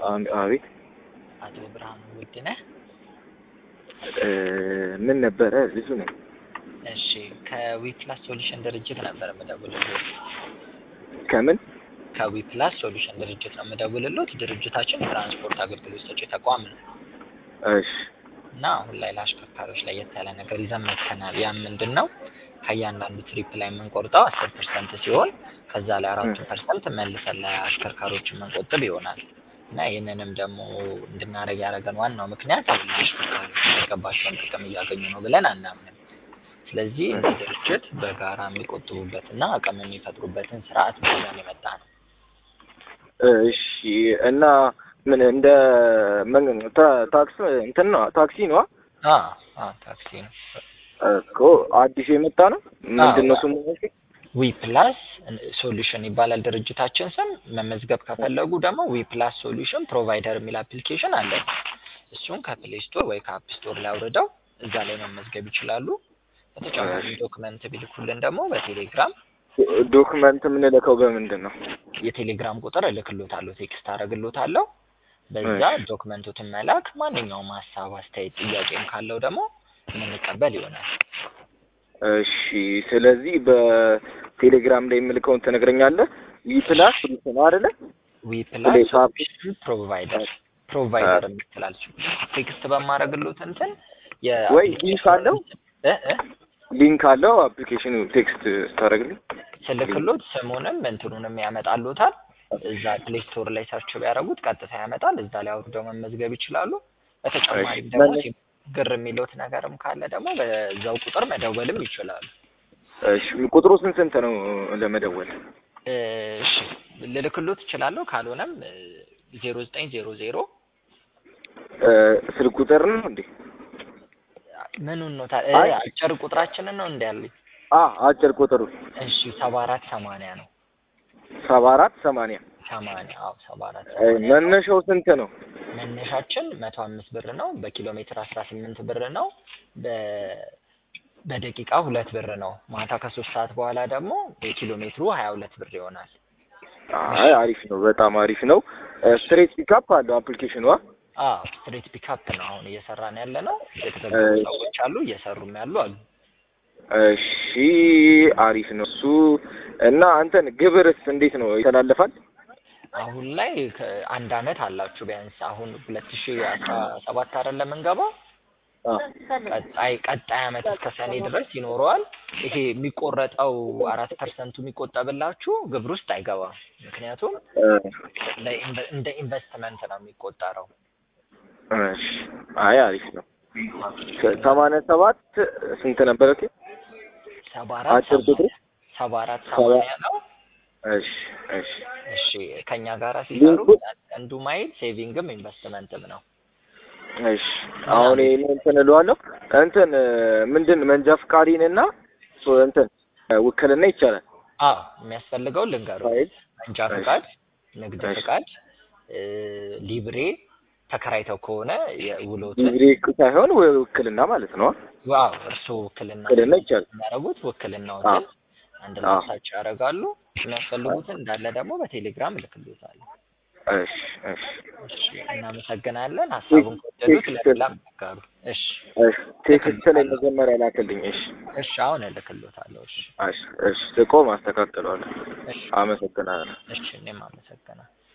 አም- አቤት አቶ ብርሃኑ ውድነህ እ፣ ምን ነበረ? ብዙ ነኝ። እሺ ከዊፕላስ ሶሉሽን ድርጅት ነበር የምደውልልዎት። ከምን ከዊፕላስ ሶሉሽን ድርጅት ነው የምደውልልዎት። ድርጅታችን የትራንስፖርት አገልግሎት ሰጪ ተቋም ነው እሺ እና አሁን ላይ ለአሽከርካሪዎች ለየት ያለ ነገር ይዘን መጥተናል። ያም ምንድን ነው ከእያንዳንዱ ትሪፕ ላይ የምንቆርጠው አስር ፐርሰንት ሲሆን ከዛ ላይ አራቱ ፐርሰንት መልሰን ለአሽከርካሪዎች የምንቆጥብ ይሆናል እና ይህንንም ደግሞ እንድናደርግ ያደረገን ዋናው ምክንያት አሁን ላይ አሽከርካሪዎች የሚገባቸውን ጥቅም እያገኙ ነው ብለን አናምንም። ስለዚህ እንደ ድርጅት በጋራ የሚቆጥቡበትና አቅም የሚፈጥሩበትን ስርዓት ይዘን የመጣ ነው። እሺ እና ምን እንደ ምን ታ- ታክስ እንትን ነው ታክሲ ነው አ አ ታክሲ ነው። እኮ አዲስ የመጣ ነው። ምንድን ነው ስሙ? ዊ ፕላስ ሶሉሽን ይባላል ድርጅታችን ስም። መመዝገብ ከፈለጉ ደግሞ ዊ ፕላስ ሶሉሽን ፕሮቫይደር የሚል አፕሊኬሽን አለ። እሱን ከፕሌይ ስቶር ወይ ከአፕ ስቶር ላይ አውርደው እዛ ላይ መመዝገብ ይችላሉ። በተጨማሪ ዶክመንት ቢልኩልን ደግሞ በቴሌግራም ዶክመንት የምንልከው በምንድን ነው? የቴሌግራም ቁጥር እልክሎታለሁ፣ ቴክስት አደርግሎታለሁ። በዛ ዶክመንቱትን መላክ፣ ማንኛውም ሀሳብ፣ አስተያየት፣ ጥያቄም ካለው ደግሞ የምንቀበል ይሆናል። እሺ ስለዚህ በቴሌግራም ላይ የምልከውን ትነግረኛለህ። ዊ ፕላስ ነው አይደለ? ዊ ፕላስ ፕሌስ አፕ ሶሉሽን ፕሮቫይደር ፕሮቫይደር የምትላል ቴክስት በማድረግሎት እንትን ወይ ሊንክ አለው እ እ ሊንክ አለው አፕሊኬሽኑ ቴክስት ስታደርግልኝ ስልክሎት ስሙንም እንትኑንም ያመጣሎታል። እዛ ፕሌይ ስቶር ላይ ሰርች ቢያደርጉት ቀጥታ ያመጣል። እዛ ላይ አውርደው መመዝገብ ይችላሉ። በተጨማሪም ደግሞ መመ- ሲ- ግር የሚሉት ነገርም ካለ ደግሞ በዛው ቁጥር መደወልም ይችላሉ። እሺ ቁጥሩ ስንት ስንት ነው ለመደወል? እ፣ እሺ ልልክሎት እችላለሁ። ካልሆነም ዜሮ ዘጠኝ ዜሮ ዜሮ እ፣ ስልክ ቁጥር ነው እንዴ? ምኑን ነው ታ- እ፣ አይ። አጭር ቁጥራችንን ነው እንዲ ያሉኝ። አ አጭር ቁጥሩ እሺ ሰባ አራት ሰማንያ ነው ሰባ አራት ሰማንያ ሰማንያ አዎ ሰባ አራት እ፣ መነሻው ስንት ነው? መነሻችን መቶ አምስት ብር ነው። በኪሎ ሜትር አስራ ስምንት ብር ነው። በ በደቂቃ ሁለት ብር ነው። ማታ ከሶስት ሰዓት በኋላ ደግሞ የኪሎ ሜትሩ ሀያ ሁለት ብር ይሆናል። አይ አሪፍ ነው፣ በጣም አሪፍ ነው። ስትሬት ፒካፕ አለው አፕሊኬሽኑ። አ? አዎ ስትሬት ፒካፕ ነው አሁን እየሰራን ያለ ነው። የተዘጋጁ እሺ። ሰዎች አሉ፣ እየሰሩም ያሉ አሉ። እሺ አሪፍ ነው እሱ። እና አንተን ግብርስ እንዴት ነው ይተላለፋል? አሁን ላይ ከአንድ አመት አላችሁ ቢያንስ አሁን ሁለት ሺ አስራ ሰባት አይደል የምንገባው አ፣ ቀጣይ ቀጣይ አመት እስከ ሰኔ ድረስ ይኖረዋል። ይሄ የሚቆረጠው አራት ፐርሰንቱ የሚቆጠብላችሁ ግብር ውስጥ አይገባም። ምክንያቱም እ፣ ለኢንቨ- እንደ ኢንቨስትመንት ነው የሚቆጠረው። እሺ አይ አሪፍ ነው። ሰማንያ ሰባት ስንት ነበር? ኦኬ ሰባ አራት አጭር ቁጥሩ ሰባ አራት ሰማንያ ነው። እሺ እሺ እሺ ከኛ ጋራ ሲሰሩ ሊንኩ- አንዱ ማይል ሴቪንግም ኢንቨስትመንትም ነው። እሺ አሁን ይሄን እንትን እለዋለሁ እንትን ምንድን መንጃ ፍቃዴንና ሶ- እንትን ውክልና ይቻላል። አዎ የሚያስፈልገው ልንገሩ ፋይል መንጃ እሺ። ፍቃድ፣ ንግድ እሺ። ፍቃድ፣ እ፣ ሊብሬ ተከራይተው ከሆነ የውሎትን ዲግሪ ሳይሆን ው- ውክልና ማለት ነው። ዋው እርስዎ ውክልና ውክልና ይቻላል። የሚያደርጉት ውክልናዎትን አንድ ላይ አዎ። ሳች ያደርጋሉ። የሚያስፈልጉትን እንዳለ ደግሞ በቴሌግራም እልክልዎታለሁ። እሺ እሺ እሺ እናመሰግናለን። ሀሳቡን ከወደዱት ለሌላም ያጋሩ። እሺ እሺ ቴክስት ላይ መጀመሪያ ላክልኝ። እሺ እሺ አሁን እልክልዎታለሁ። እሺ እሺ እሺ ስቆም አስተካክለዋለሁ። እሺ አመሰግናለሁ። እሺ እኔም አመሰግናለሁ።